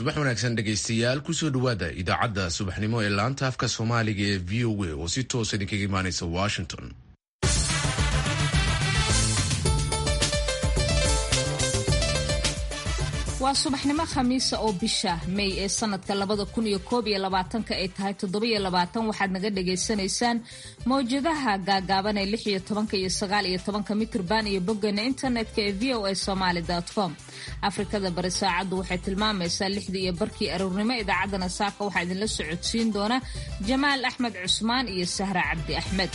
subax wanaagsan dhegaystayaal kusoo dhowaada idaacadda subaxnimo ee laanta afka soomaaliga ee v o a oo si toosa idinkaga imaanaysa washington waa subaxnimo khamiisa oo bisha may ee sanadka labada kun iyo koob iyo labaatanka ay tahay toddobiyo labaatan waxaad naga dhagaysanaysaan mawjadaha gaagaaban ee lix iyo tobanka iyo sagaal iyo tobanka mitrban iyo boggeena internetka ee v o a somaly com afrikada bari saacaddu waxay tilmaamaysaa lixdii iyo barkii aroornimo idaacaddana saaka waxaa idinla socodsiin doona jamaal axmed cusmaan iyo sahra cabdi axmed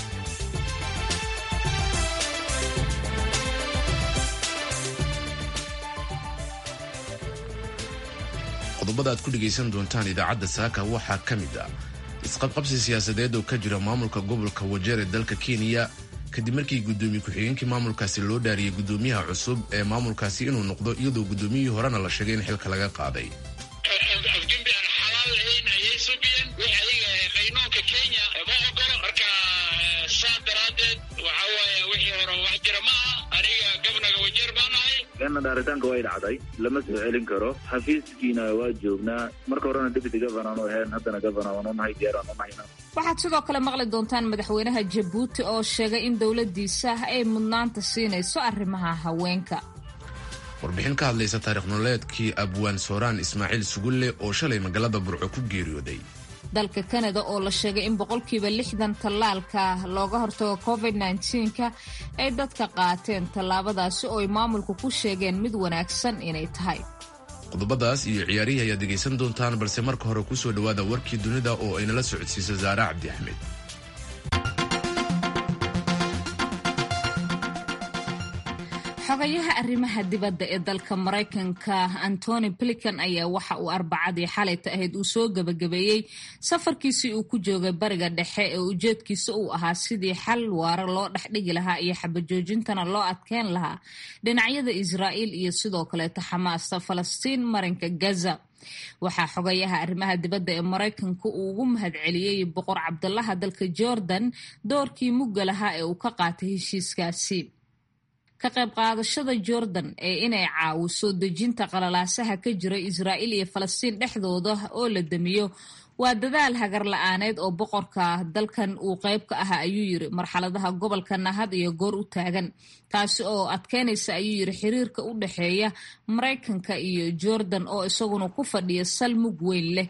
qodobada aad ku dhegaysan doontaan idaacadda saaka waxaa ka mid ah isqabqabsi siyaasadeed oo ka jira maamulka gobolka wajeer ee dalka kenya kadib markii guddoomiye ku-xigeenkii maamulkaasi loo dhaariyey guddoomiyaha cusub ee maamulkaasi inuu noqdo iyadoo guddoomiyihii horena la sheegay in xilka laga qaaday afgembi aan xalaal ahayn ayay subiyeen wix adiga qaynuunka kenya ma ogolo marka saa daraaddeed waxa waaye wixii hore wax jira ma aha aniga gabnaga wajeer baan ahay kana dhaaritaanka way dhacday lama soo celin karo xafiiskiina waa joognaa marka horena deputy governor aanu ahayn haddana governor waan unahay diyaar aan unahayna waxaad sidoo kale maqli doontaan madaxweynaha jabuuti oo sheegay in dowladiisa ay mudnaanta siinayso arrimaha haweenka warbixin ka hadlaysa taarikh nololeedkii abwaan sooraan ismaaciil sugulle oo shalay magaalada burco ku geeriyooday dalka kanada oo la sheegay in boqolkiiba lixdan tallaalka looga hortago covid nka ay dadka qaateen tallaabadaasi oo ay maamulku ku sheegeen mid wanaagsan inay tahay qodobadaas iyo ciyaarihii ayaad dhegaysan doontaan balse marka hore kusoo dhowaada warkii dunida oo aynala socodsiisa saare cabdi axmed xogayaha arrimaha dibadda ee dalka maraykanka antony blikan ayaa waxa uu arbacadii xalayta ahayd uu soo gebagabeeyey safarkiisii uu ku joogay bariga dhexe ee ujeedkiisa uu ahaa sidii xal waara loo dhexdhigi lahaa iyo xabajoojintana loo adkeyn lahaa dhinacyada israa'iil iyo sidoo kaleeto xamaasta falastiin marinka gaza waxaa xogayaha arrimaha dibadda ee maraykanka uu ugu mahadceliyey boqor cabdulaha dalka jordan doorkii mugga lahaa ee uu ka qaatay heshiiskaasi ka qayb qaadashada jordan ee inay caawiso dejinta qalalaasaha ka jira israa'iil iyo falastiin dhexdooda oo la damiyo waa dadaal hagar la-aaneed oo boqorka dalkan uu qayb ka ahaa ayuu yiri marxaladaha gobolka nahad iyo goor u taagan taasi oo adkeynaysa ayuu yiri xiriirka u dhexeeya maraykanka iyo jordan oo isaguna ku fadhiya sal mug weyn leh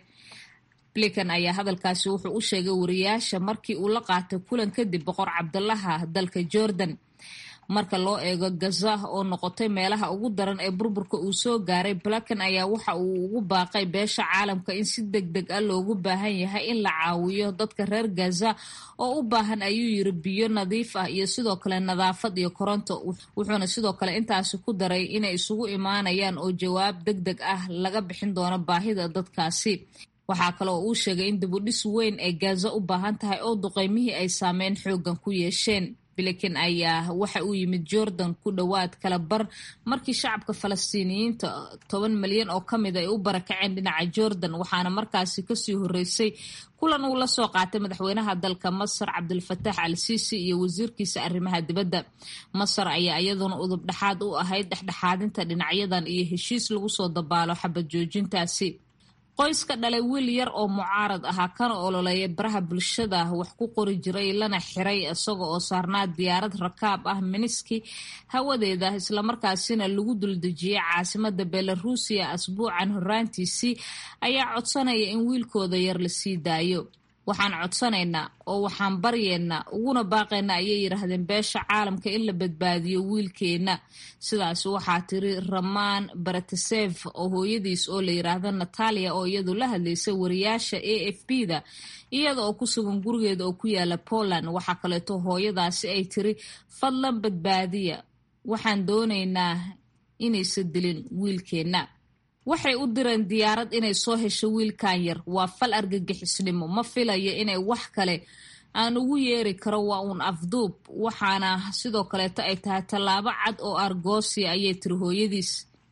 blikan ayaa hadalkaasi wuxuu u sheegay wariyaasha markii uu la qaatay kulan kadib boqor cabdulaha dalka jordan marka loo eego gaza oo noqotay meelaha ugu daran ee burburka uu soo gaaray blakan ayaa waxa uu ugu baaqay beesha caalamka in si deg deg ah loogu baahan yahay in la caawiyo dadka reer gaza oo u baahan ayuu yiri biyo nadiif ah iyo sidoo kale nadaafad iyo koronto wuxuuna sidoo kale intaasi ku daray inay isugu imaanayaan oo jawaab deg deg ah laga bixin doono baahida dadkaasi waxaa kale oo uu sheegay in dibudhis weyn ay gaza u baahan tahay oo duqeymihii ay saameyn xoogan ku yeesheen bliken ayaa waxa uu yimid jordan ku dhowaad kala bar markii shacabka falastiiniyiinta toban milyan oo ka mid ay u barakaceen dhinaca jordan waxaana markaasi kasii horeysay kulan uu la soo qaatay madaxweynaha dalka masar cabdulfataax al siisi iyo wasiirkiisa arrimaha dibadda masar ayaa iyaduna udub dhexaad u ahayd dhexdhexaadinta dhinacyadan iyo heshiis lagu soo dabaalo xabad joojintaasi qoyska dhalay wiil yar oo mucaarad ahaa kana ololeeya baraha bulshada wax ku qori jiray lana xiray isaga oo saarnaa diyaarad rakaab ah miniski hawadeeda islamarkaasina lagu duldejiyey caasimada belaruusiya asbuucan horaantiisii ayaa codsanaya in wiilkooda yar la sii daayo waxaan codsanaynaa oo waxaan baryeennaa uguna baaqaynaa ayay yidhaahdeen beesha caalamka in la badbaadiyo wiilkeenna sidaas waxaa tiri ramaan baratasef oo hooyadiis oo la yidhaahdo natalia oo iyadu la hadlaysay wariyaasha a f b da iyada oo ku sugan gurigeeda oo ku yaala poland waxaa kaleeto hooyadaasi ay tiri fadlan badbaadiya waxaan doonaynaa inaysa dilin wiilkeenna waxay u direen diyaarad inay soo hesho wiilkan yar waa fal argagixisnimo ma filayo inay wax kale aan ugu yeeri karo waa uun afduub waxaana sidoo kaleeto ay tahay tallaabo cad oo argoosia ayay tiri hooyadiis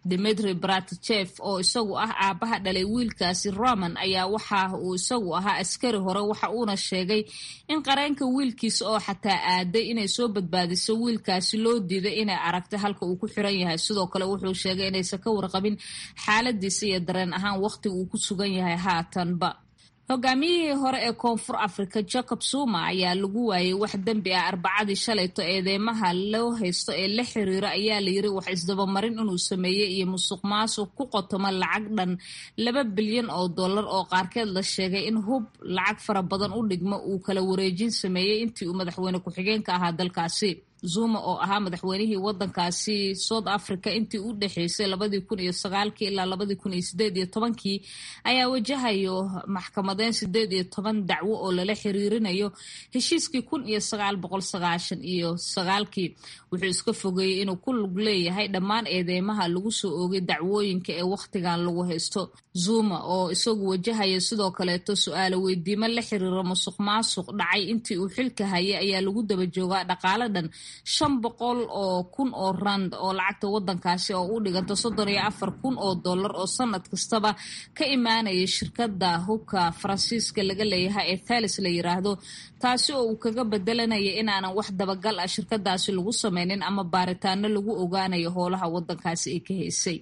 dimitri bratichef oo isagu ah aabaha dhalay wiilkaasi roman ayaa waxa uu isagu ahaa askari hore waxa uuna sheegay in qareenka wiilkiisa oo xataa aaday inay soo badbaadiso wiilkaasi loo diiday inay aragtay halka uu ku xiran yahay sidoo kale wuxuu sheegay inaysan ka warqabin xaaladiisa iyo dareen ahaan waqtiga uu ku sugan yahay haatanba hogaamiyihii hore ee koonfur africa jacob zuma ayaa lagu waayay wax dembi ah arbacadii shalayto eedeymaha loo haysto ee la xiriira ayaa layiri wax isdabamarin inuu sameeyey iyo musuq maasuq ku qotoma lacag dhan laba bilyan oo dollar oo qaarkeed la sheegay in hub lacag fara badan u dhigmo uu kala wareejin sameeyey intii uu madaxweyne ku-xigeenka ahaa dalkaasi zuma oo ahaa madaxweynihii wadankaasi south africa intii u dhexeysay labadii kun iyo sagaalkii ilaa labadii kun iyo sideed iyo tobankii ayaa wajahayo maxkamadeyn sideed iyo toban dacwo oo lala xiriirinayo heshiiskii kun iyo sagaal boqol sagaashan iyo sagaalkii wuxuu iska fogeeyey inuu ku lug leeyahay dhammaan eedeymaha lagu soo oogay dacwooyinka ee wakhtigan lagu haysto zuma oo isagu wajahaya sidoo kaleeto su-aalo weydiimo la xiriira musuq maasuq dhacay intii uu xilka hayay ayaa lagu daba joogaa dhaqaale dhan shan boqol oo kun oo rand oo lacagta wadankaasi oo u dhiganta soddon iyo afar kun oo dollar oo sanad kastaba ka imaanaya shirkada hubka faransiiska laga leeyahay ee thalis la yiraahdo taasi oo uu kaga bedelanaya inaanan wax dabagal ah shirkadaasi lagu sameynin ama baaritaano lagu ogaanayo howlaha wadankaasi ay ka haysay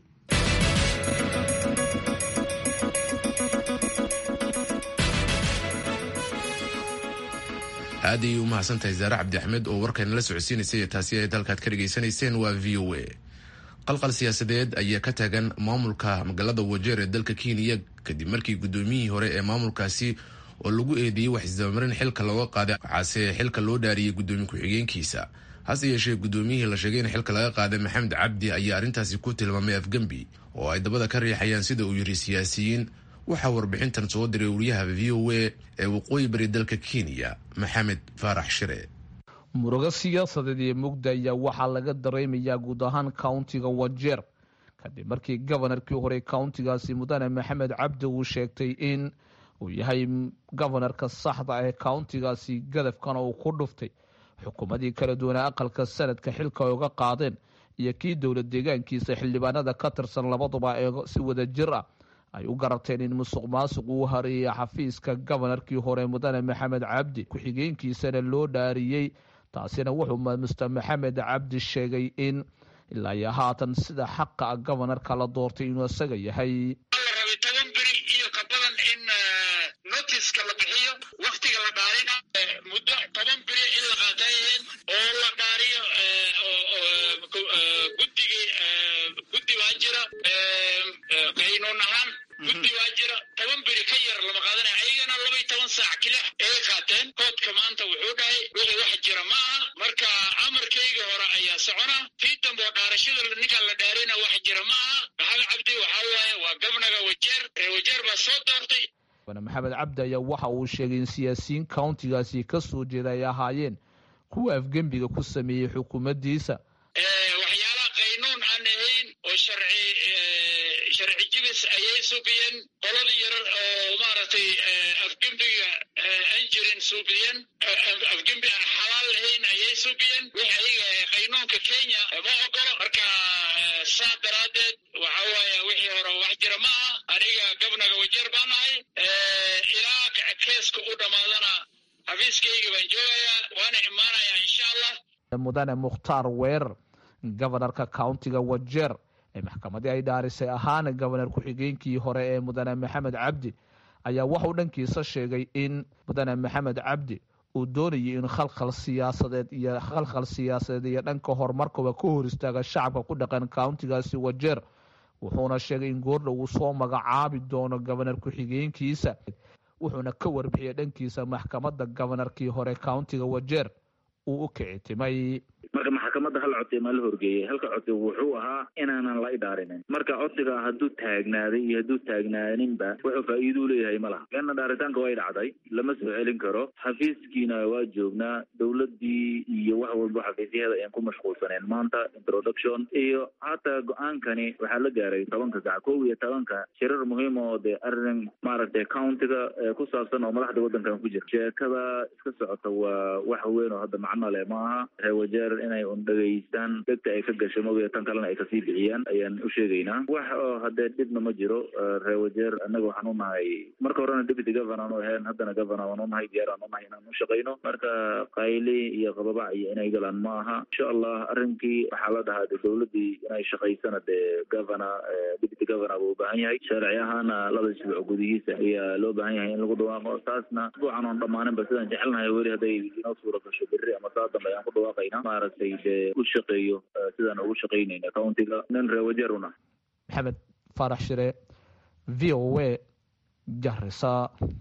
aad ayay u mahadsantahay zaare cabdi axmed oo warkayna la socodsiinaysay taasi ay dalkaad ka dhegaysanayseen waa v o a qalqal siyaasadeed ayaa ka taagan maamulka magaalada wajeer ee dalka kenya kadib markii guddoomiyihii hore ee maamulkaasi oo lagu eedeeyey wax isdabamarin xilka looga qaaday waxaase xilka loo dhaariyey guddoomiye ku-xigeenkiisa hase yeeshee guddoomiyihii la sheegay in xilka laga qaaday maxamed cabdi ayaa arrintaasi ku tilmaamay afgembi oo ay dabada ka riixayaan sida uu yiri siyaasiyiin waxaa warbixintan soo diray wariyaha v o a ee waqooyi bari dalka kenya maxamed faarax shire murugo siyaasadeed iyo mugda ayaa waxaa laga dareemayaa guud ahaan countiga wajeer kadib markii gobanarkii hore countigaasi mudane maxamed cabdi uu sheegtay in uu yahay gobanarka saxda ah ee countigaasi gadafkana uu ku dhuftay xukuumadii kala duwanaa aqalka sanadka xilka ay uga qaadeen iyo kii dowlad deegaankiisa xildhibaanada ka tirsan labaduba ee si wada jir ah ay u garateen in musuq maasuq uu hareeyay xafiiska gobanarkii hore mudane maxamed cabdi ku-xigeenkiisana loo dhaariyey taasina wuxuu mister maxamed cabdi sheegay in ilaa iyo haatan sida xaqa ah gobanarka la doortay inuu isaga yahay la rabay toban beri iyo ka badan in notiska la bixiyo waktiga la dhaarina muddo toban beri in la qaatayeen oo la dhaariyo guddigii guddi baa jira qaynuun ahaan guddi baa jira toban beri ka yar lama qaadanaya ayagana laba iyo toban saac kila ay qaateen koodka maanta wuxuu dhahay wixii wax jira ma aha marka amarkayga hore ayaa socona tii dambe oo dhaarashada ninkaan la dhaarina wax jira ma aha maxamed cabdi waxaa waaye waa gabnaga wajeer ree wajeer baa soo doortay maxamed cabdi ayaa waxa uu sheegay in siyaasiyiin countigaasi ka soo jeeda ay ahaayeen kuwa afgembiga ku sameeyey xukuumaddiisa waxyaalaha qaynuun aan ahayn oo sharci sharci jibis ayay suubiyeen qoladii yarar oo maaragtay afgembiga aan jirin suubiyeen afgembi aan xalaal lahayn ayay suubiyeen wix ayaga qaynuunka kenya ma ogolo marka saa daraaddeed waxa waaye wixii hore wax jira ma aha aniga gabnaga wajeer baan ahay ilaa keeska u dhammaadana xafiiskayga baan joogayaa waana imaanayaa insha allah mudane mukhtaar weerar gobanarka countiga wajeer ee maxkamadii ay dhaarisay ahaana gobanar ku-xigeenkii hore ee mudane maxamed cabdi ayaa waxauu dhankiisa sheegay in mudane maxamed cabdi uu doonayay in khalkhal siyaasadeed iyo khalkhal siyaasadeed iyo dhanka horumarkaba ka hor istaaga shacabka ku dhaqan countigaasi wajeer wuxuuna sheegay in goordha uu soo magacaabi doono gobanar ku-xigeenkiisa wuxuuna ka warbixiyay dhankiisa maxkamadda gobanarkii hore countiga wajeer uu u kicitimay marka maxkamadda hal codsi maa la horgeeyey halka codsi wuxuu ahaa inaanan la idhaarinin marka codsiga hadduu taagnaaday iyo hadduu taagnaaninba wuxuu faa'iiduu leeyahay ma laha leanna dhaaritaanka way dhacday lama soo celin karo xafiiskiina waa joognaa dowladdii iyo wax walba xafiisyaheeda ayaan ku mashquulsaneen maanta introduction iyo hataa go-aankani waxaa la gaaray tobanka sac kow iyo tobanka shirar muhiim oo dee arrin maaragtay countiga ku saabsan oo madaxda waddankan ku jira sheekada iska socota waa wax weyn oo hadda macno leh ma aha reer wajeer inay un dhegaystaan degta ay ka gasho mogiya tan kalena ay kasii bixiyaan ayaan u sheegaynaa wax oo haddee dhibna ma jiro reer wajeer annaga waxaan u nahay marka horena deputy governor anu ahayn haddana governor waan u nahay diyaar aan u nahay inaan u shaqayno marka qayli iyo qababac iyo inay galaan ma aha insha allah arrinkii waxaa la dhahaa de dowladdii inay shaqaysana dee governor deputy governor buu u baahan yahay sharci ahaana laba isbuuc gudihiisa ayaa loo baahan yahay in lagu dhawaaqo taasna isbuucan oon dhammaaninba sidaan jecelnahay weli hadday inoo suura gasho berri ama saa dambe ayaan ku dhawaaqayna maaragtay dee u shaqeeyo sidaan ugu shaqaynayna countiga nin reer wajeer una maxamed faarax shire v o a garisa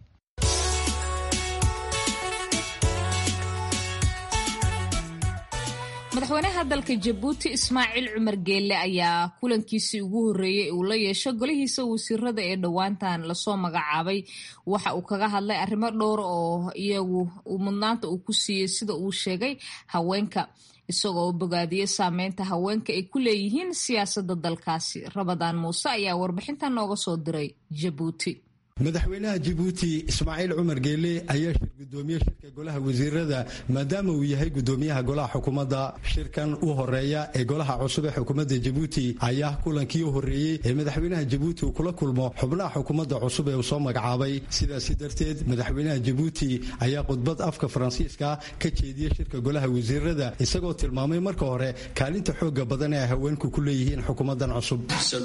madaxweynaha dalka jabuuti ismaaciil cumar geelle ayaa kulankiisii ugu horreeyey uu la yeesho golihiisa wasiirada ee dhowaantan lasoo magacaabay waxa uu kaga hadlay arrimo dhowr oo iyagu mudnaanta uu ku siiyey sida uu sheegay haweenka isagoo u bogaadiyey saameynta haweenka ay ku leeyihiin siyaasadda dalkaasi rabadaan muuse ayaa warbixintan nooga soo diray jabuuti madaxweynaha jabuuti ismaaciil cumar geele ayaa shir gudoomiye shirka golaha wasiirada maadaama uu yahay gudoomiyaha golaha xukuumadda shirkan u horeeya ee golaha cusub ee xukuumadda jabuuti ayaa kulankii u horreeyey ee madaxweynaha jabuuti uu kula kulmo xubnaha xukuumadda cusub ee uu soo magacaabay sidaasi darteed madaxweynaha jabuuti ayaa khudbad afka faransiiska ka jeediyey shirka golaha wasiirada isagoo tilmaamay marka hore kaalinta xooga badan ee ay haweenku ku leeyihiin xukuumaddan cusub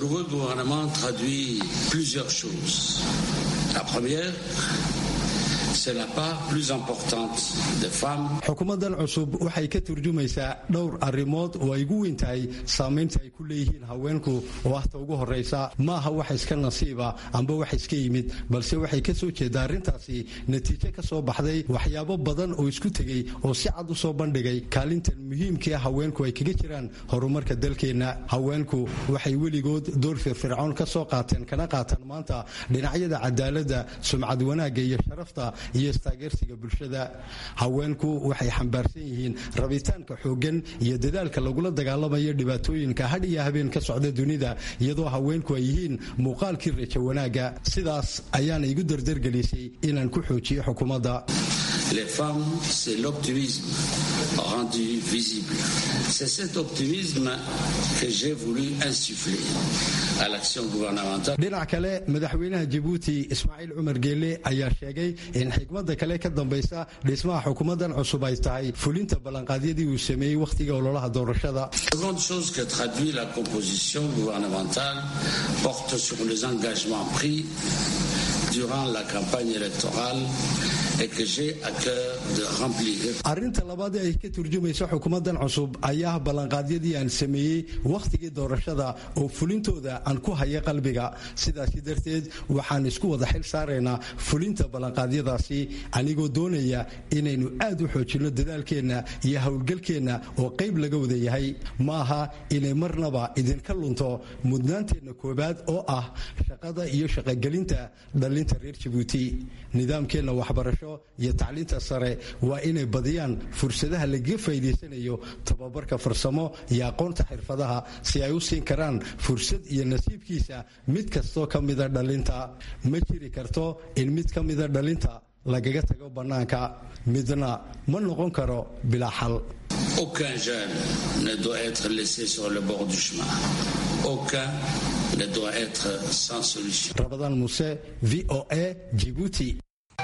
La première, c'est la part plus importante des femmes. xukuumaddan cusub waxay ka turjumaysaa dhowr arrimood oo ay ugu weyn tahay saamaynta ay ku leeyihiin haweenku oo ahta ugu horraysa ma aha wax iska nasiiba amba wax iska yimid balse waxay ka soo jeedaa arrintaasi natiijo ka soo baxday waxyaabo badan oo isku tegey oo si cad u soo bandhigay kaalintan muhiimkaa haweenku ay kaga jiraan horumarka dalkeenna haweenku waxay weligood door firfircoon ka soo qaateen kana qaataan maanta dhinacyada cadaaladda sumcad wanaagga iyo sharafta iyo istaageersiga bulshada haweenku waxay xambaarsan yihiin rabitaanka xooggan iyo dadaalka lagula dagaalamayo dhibaatooyinka hadh iyo habeen ka socda dunida iyadoo haweenku ay yihiin muuqaalkii rajo wanaagga sidaas ayaana igu dardargelisay inaan ku xoojiyo xukuumadda Les femmes, c'est l'optimisme rendu visible. C'est cet optimisme que j'ai voulu insuffler à l'action gouvernementale. dhinac kale madaxweynaha jabuuti ismaaciil cumar geele ayaa sheegay in xikmadda kale ka dambaysa dhismaha xukuumaddan cusub ay tahay fulinta ballanqaadyadii uu sameeyey wakhtiga ololaha doorashada seconde chose que traduit la composition gouvernementale porte sur les engagements pris durant la campagne électorale et que j'ai à cœur de remplir. arrinta labaad ee ay ka turjumaysa xukuumaddan cusub ayaa ballanqaadyadii aan sameeyey wakhtigii doorashada oo fulintooda aan ku haya qalbiga sidaasi darteed waxaan isku wada xil saaraynaa fulinta ballanqaadyadaasi anigoo doonaya inaynu aad u xoojinno dadaalkeenna iyo howlgalkeenna oo qayb laga wada yahay ma aha inay marnaba idinka lunto mudnaanteenna koowaad oo ah shaqada iyo shaqogelinta dhallinta reer jabuuti nidaamkeenna waxbarasho iyo tacliinta sare waa inay badiyaan fursadaha lagaga faa'iidaysanayo tababarka farsamo iyo aqoonta xirfadaha si ay u siin karaan fursad iyo nasiibkiisa mid kastoo ka mida dhalinta ma jiri karto in mid ka mida dhalinta lagaga tago bannaanka midna ma noqon karo bilaa xal Aucun jeune ne doit être laissé sur le bord du chemin. Aucun ne doit être sans solution. rabadaan muse v o a jibuuti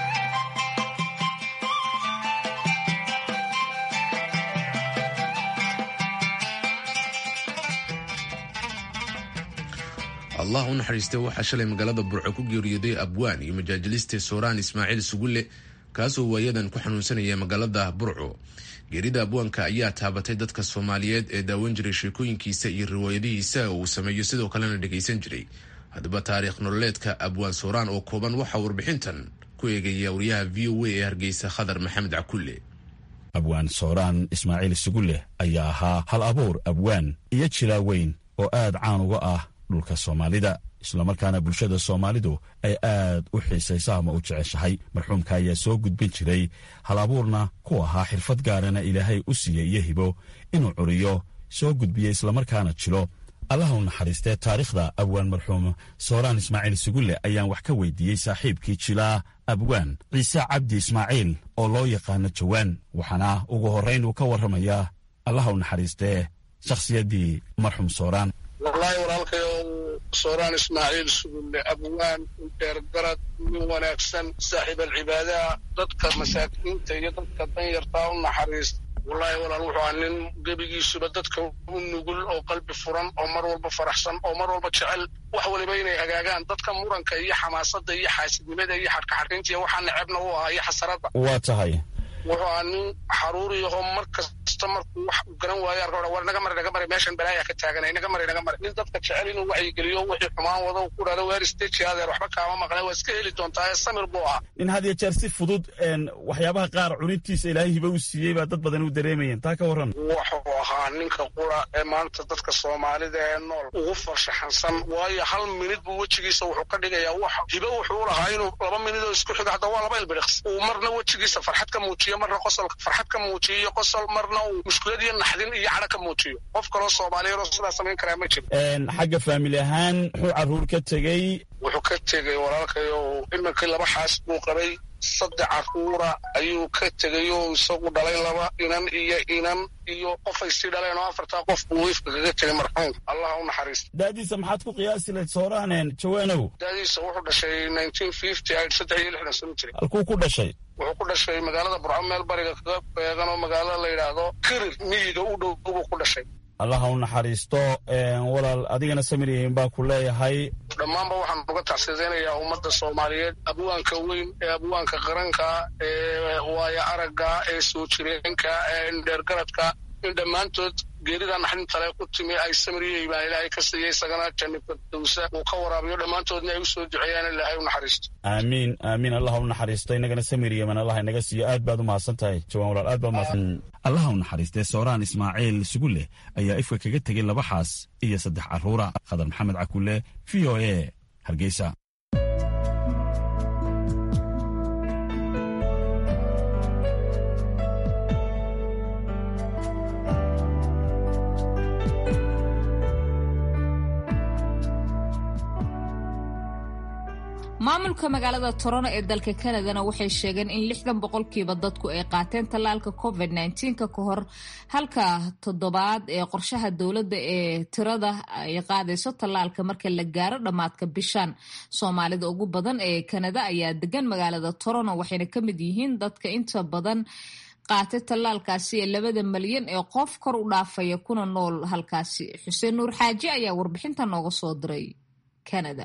allah u naxariistay waxaa shalay magaalada burco ku geeriyooday abwaan iyo majaajiliste sooraan ismaaciil sugulle kaasoo waayadan ku xanuunsanaya magaalada burco geerida abwaanka ayaa taabatay dadka soomaaliyeed ee daawan jiray sheekooyinkiisa iyo riwaayadihiisa uu sameeyo sidoo kalena dhegaysan jiray haddaba taariikh nololeedka abwaan sooraan oo kooban waxaa warbixintan ku eegaya wariyaha v o a ee hargeysa khadar maxamed cakulle abwaan sooraan ismaaciil sugulle ayaa ahaa hal abuur abwaan iyo jilaa weyn oo aad caan uga ah dhulka soomaalida islamarkaana bulshada soomaalidu ay aad u xiisaysa ama u jeceshahay marxuumka ayaa soo gudbin jiray hal abuurna ku ahaa xirfad gaarana ilaahay u siiyey iyo hibo inuu curiyo soo gudbiyo islamarkaana jilo allaha u naxariistee taariikhda abwaan marxuum sooraan ismaaciil sugulle ayaan wax ka weydiiyey saaxiibkii jilaa abwaan ciise cabdi ismaaciil oo loo yaqaano jawaan waxaana ugu horrayn uu ka warramayaa allaha u naxariistee shakhsiyaddii marxum sooraan wallaahi walaalkayo sooraan ismaaciil sugulle abwaan dheergarad nin wanaagsan saaxiib alcibaadaha dadka masaakiinta iyo dadka danyartaa u naxariista wallaahi walaal wuxuu ahaa nin gebigiisuba dadka u nugul oo qalbi furan oo mar walba faraxsan oo mar walba jecel wax waliba inay hagaagaan dadka muranka iyo xamaasadda iyo xaasidnimada iyo xadhkaxadhaynta iyo waxaa necebna u ahaa iyo xasaradda waa tahay wuxuu ahaa nin xaruuriyaho mar kasta markuu wax uu garan waayo arka war naga mari naga mari meeshan balaaya ka taaganay naga mari naga mari nin dadka jecel inuu wacyigeliyo wixii xumaan wado ku dhalo weer stage adeer waxba kaama maqle waa iska heli doontaa ee samir buu ahaa in had iyo jeer si fudud waxyaabaha qaar cunintiisa ilaahay hiba u siiyey baa dad badan u dareemayeen taa ka warran wuxuu ahaa ninka qura ee maanta dadka soomaalida ee nool ugu farshaxansan waayo hal minid buu wejigiisa wuxuu ka dhigayaa wax hibo wuxuu lahaa inuu laba minid oo isku xiga hadda waa laba ilbiriqs uu marna wejigiisa farxad ka muujiyo marna qosolka farxad ka muujiyo iyo qosol marna uu mushkulad iyo naxdin iyo cadho ka muujiyo qof kaloo soomaaliyeed oo sidaa samayn karaa ma jiro xagga faamili ahaan muxuu carruur ka tegey wuxuu ka tegey walaalkayo iminkii laba xaas buu qabay saddex carruura ayuu ka tegay oo isagu dhalay laba inan iyo inan iyo qofay sii dhaleen oo afartaa qof buu wiifka kaga tegay marxuum allah u naxariista daadiisa maxaad ku qiyaasi layd sooraanen jawaanow daadiisa wuxuu dhashay nineteen fifty saddex iyo lixdan sano jiray halkuu ku dhashay wuxuu ku dhashay magaalada burco meel bariga kaga beegan oo magaalada la yidhaahdo kirir miyiga u dhow buu ku dhashay allaha u naxariisto walaal adigana samiryahin baa ku leeyahay dhammaanba waxaan uga tacsidaynayaa ummadda soomaaliyeed abwaanka weyn ee abwaanka qaranka ee waayo aragga ee soo jireenka ee indheergaradka in dhammaantood geerida naxdintale ku timi ay samiriyey baan ilaahay ka siiyey isagana janni firdowsa uu ka waraabiyo dhammaantoodna ay u soo duceeyaan ilaahay u naxariisto aamiin aamiin allaha u naxariisto inagana samir yeman allah inaga siiyo aad baad u mahadsan tahay jawaan walaal aad baad mahadsan allaha u naxariistee sooraan ismaaciil suguleh ayaa ifka kaga tegey laba xaas iyo saddex carruura khadar maxamed cakule v o a hargeysa maamulka magaalada torono ee dalka kanadana waxay sheegeen in lixdan boqolkiiba dadku ay qaateen tallaalka covid nka ka hor halka toddobaad ee qorshaha dowladda ee tirada ay qaadayso tallaalka marka la gaaro dhammaadka bishan soomaalida ugu badan ee kanada ayaa degan magaalada torono waxayna ka mid yihiin dadka inta badan qaatay tallaalkaasi ee labada malyan ee qof kor u dhaafaya kuna nool halkaasi xuseen nuur xaaji ayaa warbixinta nooga soo diray kanada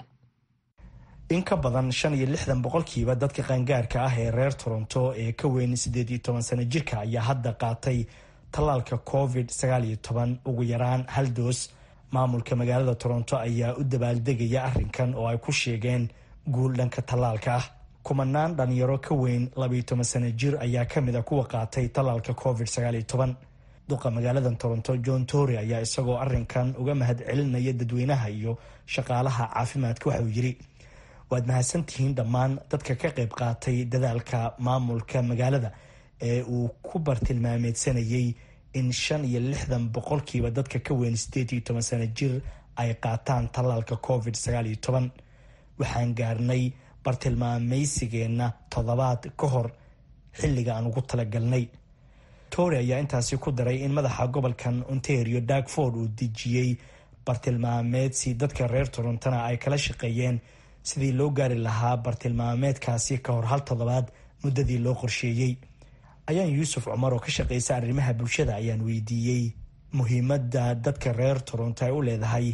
in ka badan shan iyo lixdan boqolkiiba dadka qaangaarka ah ee reer toronto ee ka weyn siddeed iyo toban sano jirka ayaa hadda qaatay tallaalka covid sagaal iyo toban ugu yaraan hal doos maamulka magaalada toronto ayaa u dabaaldegaya arrinkan oo ay ku sheegeen guul dhanka tallaalka ah kumanaan dhalinyaro ka weyn labaiyo toban sano jir ayaa ka mid a kuwa qaatay tallaalka covid sagaal iyo toban duqa magaalada toronto john tory ayaa isagoo arrinkan uga mahad celinaya dadweynaha iyo shaqaalaha caafimaadka waxauu yiri waad mahadsantihiin dhammaan dadka ka qayb qaatay dadaalka maamulka magaalada ee uu ku bartilmaameedsanayay in shan iyo lixdan boqolkiiba dadka ka weyn sideed iyo toban sano jir ay qaataan tallaalka covid sagaal iyo toban waxaan gaarnay bartilmaameysigeenna toddobaad ka hor xilliga aan ugu talagalnay tory ayaa intaasi ku daray in madaxa gobolkan ontario darkford uu dejiyey bartilmaameedsi dadka reer torontona ay kala shaqeeyeen sidii loo gaari lahaa bartilmaameedkaasi ka hor hal toddobaad muddadii loo qorsheeyey ayaan yuusuf cumar oo ka shaqeysa arrimaha bulshada ayaan weydiiyey muhiimadda dadka reer toronto ay u leedahay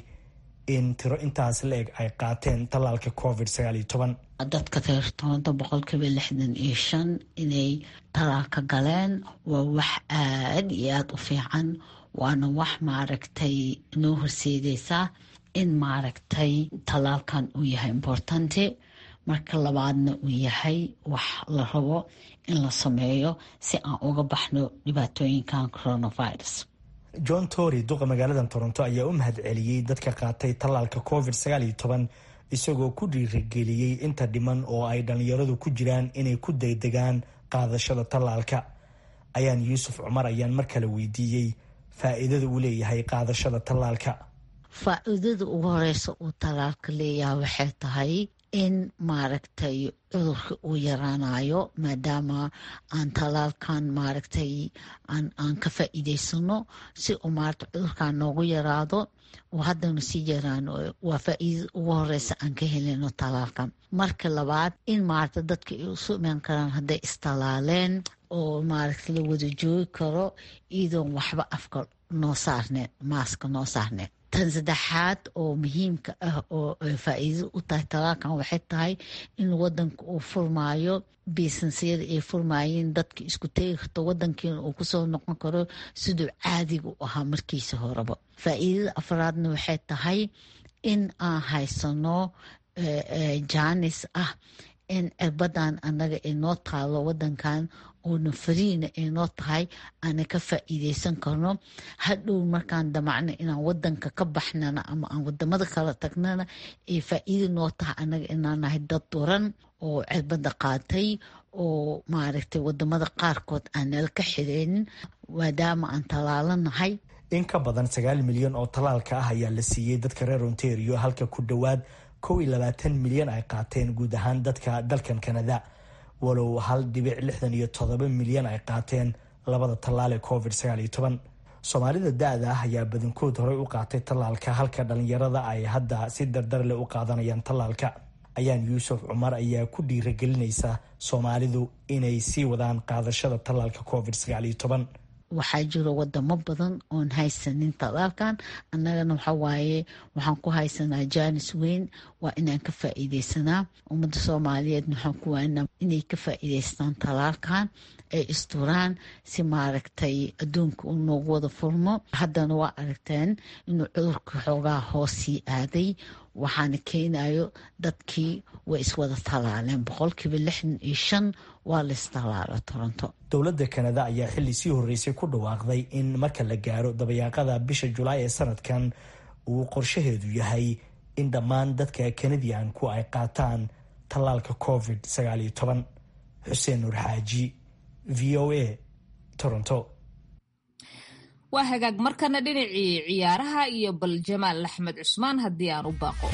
in tiro intaas la-eg ay qaateen tallaalka covid sagaal iyo toban dadka reer toronto boqolkiiba lixdan iyo shan inay tallaalka galeen waa wax aada iyo aada u fiican waana wax maaragtay noo horseedeysaa in maaragtay tallaalkan uu yahay importante marka labaadna uu yahay wax la rabo in la sameeyo si aan uga baxno dhibaatooyinkan coronavirus john tory duqa magaalada toronto ayaa u mahad celiyey dadka qaatay tallaalka covid sagaal iyo toban isagoo ku dhiirigeliyey inta dhiman oo ay dhallinyaradu ku jiraan inay ku degdegaan qaadashada tallaalka ayaan yuusuf cumar ayaan mar kale weydiiyey faa-iidada uu leeyahay qaadashada tallaalka faa-iidada ugu horeysa uu tallaalka leeyahay waxay tahay in maaragtay cudurka uu yaraanayo maadaama aan talaalkan maaragtay aan ka faa'iideysano si uu maarata cudurkan noogu yaraado oo haddana sii yaraano waa faa'iidada ugu horeysa aan ka helino talaalkan marka labaad in maarata dadka ay usu imaan karaan hadday istalaaleen oo maaragta la wada joogi karo iyadoon waxba afka noo saarneen maaska noo saarneen tan saddexaad oo muhiimka ah oo faa'iidada u tahay talaalkan waxay tahay in wadanka uu furmaayo biisansiyada ay furmaayeen dadka isku tegi karto wadankiina uu kusoo noqon karo siduu caadiga u ahaa markiisa horeba faa'iidada afraadna waxay tahay in aan haysano jaanis ah in cirbadan annaga ay noo taalo wadankan oona fariina ay noo tahay aana ka faa'iideysan karno hadhow markaan damacno inaan wadanka ka baxnana ama aan wadamada kala tagnana ay faa'iida noo tahay annaga inaan nahay dad duran oo cirbada qaatay oo maaragtay wadamada qaarkood aan nala ka xireenin maadaama aan talaalanahay in ka badan sagaal milyan oo talaalka ah ayaa la siiyey dadka reer ontario halka ku dhowaad kow iyo labaatan milyan ay qaateen guud ahaan dadka dalkan kanada walow hal dhibic lixdan iyo todoba milyan ay qaateen labada tallaal ee covid sagaal iyo toban soomaalida da-da ah ayaa badankood horey u qaatay tallaalka halka dhalinyarada ay hadda si dardar leh u qaadanayaan tallaalka ayaan yuusuf cumar ayaa ku dhiiragelinaysa soomaalidu inay sii wadaan qaadashada tallaalka covid sagaal iyo toban waxaa jiro wadamo badan oon haysanin talaalkan annagana waxawaaye waxaan ku haysanaa jaanis weyn waa inaan ka faa'iideysanaa ummadda soomaaliyeed waxaan ku waanaa inay ka faa'iideystaan talaalkan ay isturaan si maaragtay adduunka uu noogu wada furmo haddana waa aragteen inuu cudurka xoogaa hoosii aaday waxaana keenayo dadkii way iswada talaaleen boqolkiiba lixdan iyo shan waa laistalaalo toronto dowladda kanada ayaa xilli sii horreysay ku dhawaaqday in marka la gaaro dabayaaqada bisha julaay ee sanadkan uu qorshaheedu yahay in dhammaan dadka kanadiyanku ay qaataan tallaalka covid sagaal iyo toban xuseen nuur xaaji v o a toronto waa hagaag markana dhinacii ciyaaraha iyo bal jamaal axmed cusmaan haddii aan u baaqo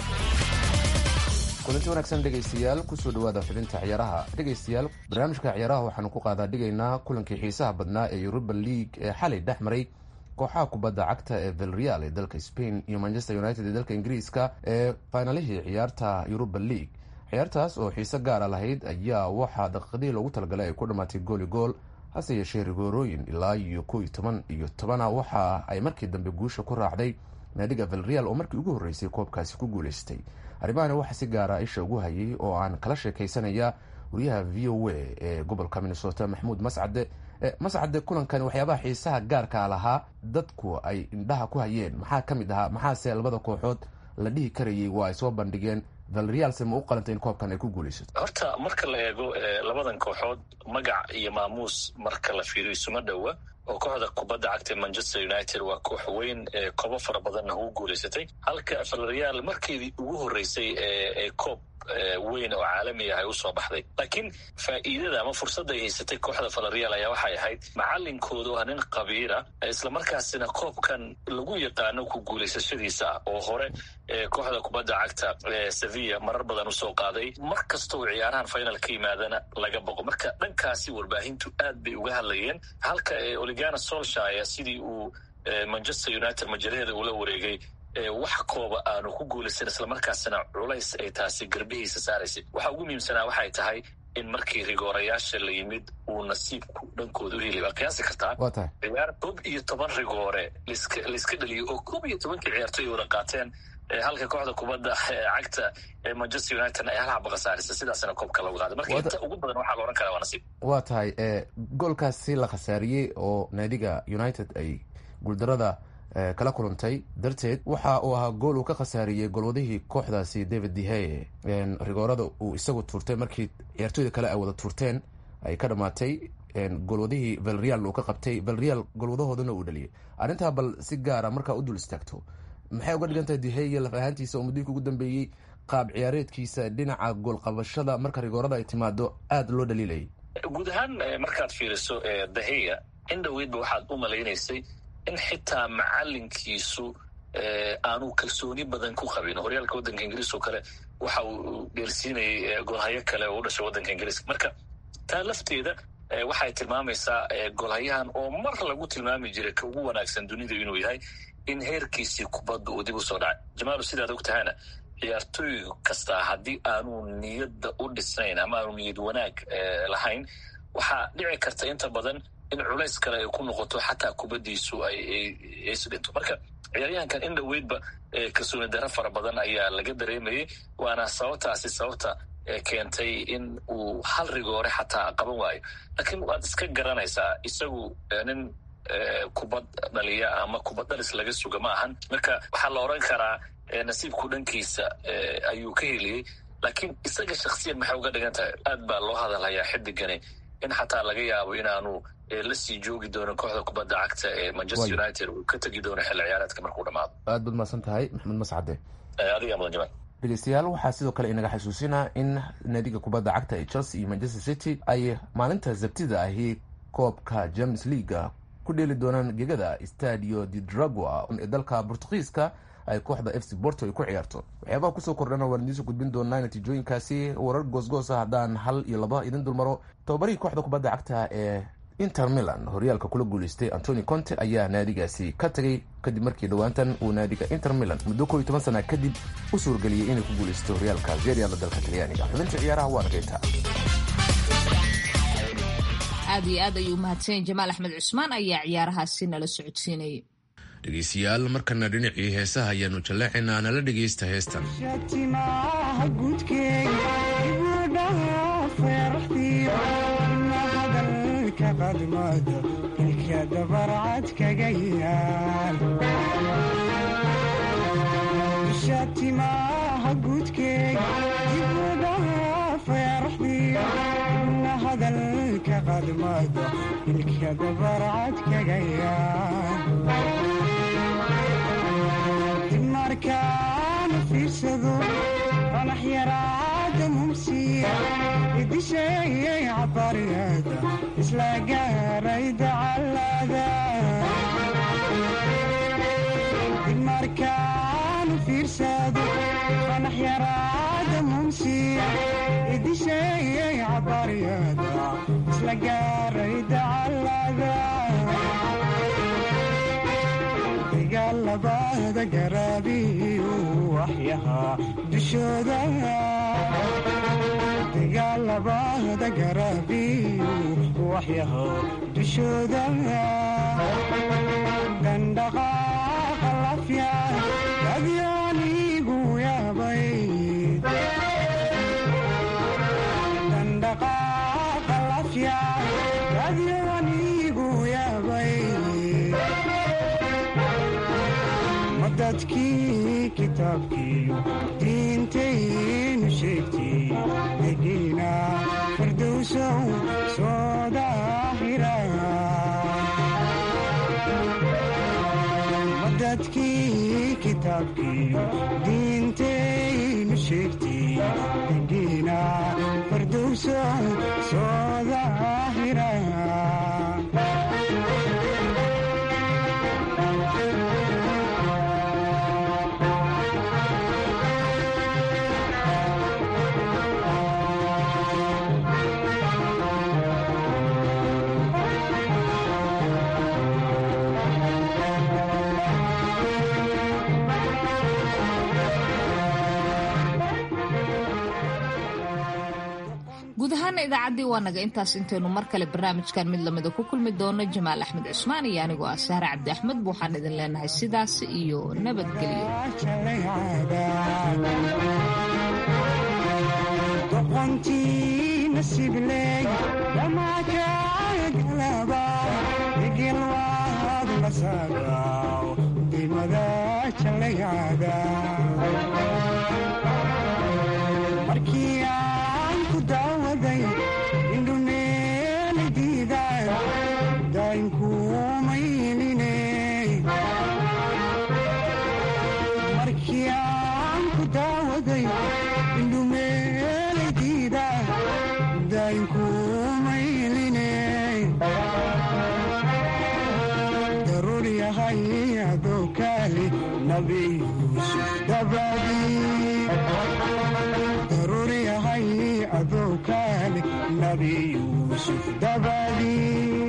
kulanti wanaagsan dhegaystayaal kusoo dhawaada xubinta ciyaaraha dhegaystayaal barnaamijka ciyaaraha waxaanu ku qaadaa dhigaynaa kulankii xiisaha badnaa ee yuruba league ee xalay dhex maray kooxaha kubadda cagta ee velreal ee dalka spain iyo manchester united ee dalka ingiriiska ee faynalihii ciyaarta yuruba league ciyaartaas oo xiise gaara lahayd ayaa waxaa daqiiqadihii loogu talagalay ay ku dhammaatay gooli gool hase yeeshee rigoorooyin ilaa iyo kow iyo toban iyo tobana waxa ay markii dambe guusha ku raacday naadiga velreal oo markii ugu horreysay koobkaasi ku guuleystay arrimahani waxaa si gaara isha ugu hayay oo aan kala sheekaysanaya wariyaha v o a ee gobolka minnesota maxamuud mascade mascade kulankani waxyaabaha xiisaha gaarkaa lahaa dadku ay indhaha ku hayeen maxaa ka mid ahaa maxaase labada kooxood la dhihi karayay waa ay soo bandhigeen valrealse ma u qalantay in koobkan ay ku guulaysato horta marka la eego labadan kooxood magac iyo maamuus marka la fiiriyo isuma dhowa oo kooxda kubadda cagta manchester united waa koox weyn ee koobo fara badanna ugu guulaysatay halka valreal markeedii ugu horreysay ee koob weyn oo caalami ah ay usoo baxday laakiin faa'iidada ama fursadda ay haysatay kooxda valreal ayaa waxay ahayd macalinkooda oo nin qabiira islamarkaasina koobkan lagu yaqaano ku guulaysashadiisa oo hore kooxda kubadda cagta sevilla marar badan usoo qaaday mar kasta oo ciyaarahan final ka yimaadana laga boqo marka dhankaasi warbaahintu aad bay uga hadlayeen halka oligana solshire sidii uu manchester united majalaheeda ula wareegay wax kooba aanu ku guulaysan islamarkaasina culays ay taasi garbihiisa saaraysay waxa ugu muhiimsanaa waxay tahay in markii rigoorayaasha la yimid uu nasiibku dhankooda u heli waa qiyaasi kartaa ciyaar koob iyo toban rigoore laiska dhaliyo oo koob iyo tobankii ciyaartoy wada qaateen halka kooxda kubadda cagta ee manchester united ay hal xaba khasaarisa sidaasna koobka lagu qaaday marka inta ugu badan waxaa la ohan karaa waa nasiib waa tahay goolkaasi la khasaariyey oo naadiga united ay guuldarada kala kulantay darteed waxa uu ahaa gool uu ka khasaariyey golwadihii kooxdaasi david deheye rigoorada uu isagu tuurtay markii ciyaartooyda kale ay wada tuurteen ay ka dhamaatay golwadihii valreal uu ka qabtay valreal golwadahoodana uu dhaliyay arrintaa bal si gaara markaa u dul istaagto maxay uga dhigan tahay deheye laf ahaantiisa oo muddooyinka ugu dambeeyey qaab ciyaareedkiisa dhinaca goolqabashada marka rigoorada ay timaado aada loo dhaliilayay guud ahaan markaad fiiriso daheya in dhoweydba waxaad u malaynaysay in xitaa macalinkiisu aanu kalsooni badan ku qabin horyaalka waddanka ingiriis oo kale waxa uu dheelsiinayay goolhayo kale oo u dhashay waddanka ingiriiska marka taa lafteeda waxay tilmaamaysaa goolhayahan oo mar lagu tilmaami jiray ka ugu wanaagsan dunida inuu yahay in heerkiisii kubadda uu dib u soo dhacay jamaalu sidaad og tahayna ciyaartooy kastaa haddii aanu niyadda u dhisnayn ama aanu niyad wanaag lahayn waxaa dhici karta inta badan in culays kale ay ku noqoto xataa kubaddiisu aisdhinto marka ciyaaryahankan in dhoweydba kalsooni daro fara badan ayaa laga dareemayay waana sababtaasi sababta keentay in uu hal rigoore xataa qaban waayo laakiin waad iska garanaysaa isagu nin kubad dhaliya ama kubad dhalis laga suga ma ahan marka waxaa la oran karaa nasiibku dhankiisa ayuu ka heliyey laakiin isaga shaksiyan maxay uga dhigan tahay aad baa loo hadalhayaa xidigani in xataa laga yaabo inaanu la sii joogi doono kooxda kubadda cagta ee manchester united uu ka tegi doono xilli ciyaareedka markuu dhamaado aad baad mahadsan tahay maxamed mascade adiga mudan jamaal dhegeystayaal waxaa sidoo kale inaga xasuusinaa in naadiga kubadda cagta ee chelsea iyo manchester city ay maalinta sabtida ahi koobka james leaga ku dheeli doonaan gegada stadio de dragua ee dalka bortugiiska ay kooxda f c borto ay ku ciyaarto waxyaabaha kusoo kordhana waan idiinsoo gudbin doonaa natiijooyinkaasi warar goosgoosa haddaan hal iyo laba idin dulmaro tababarihii kooxda kubadda cagta ee inter milan horyaalka kula guuleystay antoni conte ayaa naadigaasi ka tagay kadib markii dhowaantan uu naadiga inter milan muddo koo iyo toban sana kadib u suurgeliyey inay ku guuleysto horyaalka zeriala dalka talyaaniga xubinta ciyaaraha waa nageyta aad iyo aad ayuu umahadsanyahy jamaal axmed cusmaan ayaa ciyaarahaasi nala socodsiinayay dhegeystayaal markana dhinacii heesaha ayaanu jallaacaynaa nala dhegeysta heestan shatimaha guudkeega dibudhaha feeraxdiyo na hadalka qadmada ilka dabarcad kaga yaadib markaana fiirsado qanax yaraada mumsiya idisheeyay cabariyada isla gaaray dacalada markaanu fiirsado qanax yaraada mumsiya idisheeyay cabaryada isla gaaray dacalada dagaalabada garaabiyu waxyahaa dushooda dagaalabada garaabiyu waxyahaa dushooda dandhaqa adyanigu yaabay dandhaqaaqa lafya adyanigu yaabay madadkii kitaabkiiyo diintaynu sheegtay degiina firdowsow soo daahira dadkii kitaabkiiyo diintaynu sheegtay degiina fardowsow soo daahira guud ahaana idaacaddii waa naga intaas intaynu mar kale barnaamijkan mid lamida ku kulmi doono jamaal axmed cusmaan iyo anigoo ah sahre cabdi axmed bu waxaan idin leenahay sidaas iyo doqontii nasibley dhamakagalaba egelwaad la saagaw dimada jalayada markii aan ku daawaday indhumeeli diiday daynkuumayline markii aan ku daawaday indhumeeli diiday daynkuumayline daruuriyaha yahay adoo kaale nabi yuusuf dabadii daruur yahay adoo kaale nabi yuusuf dabadii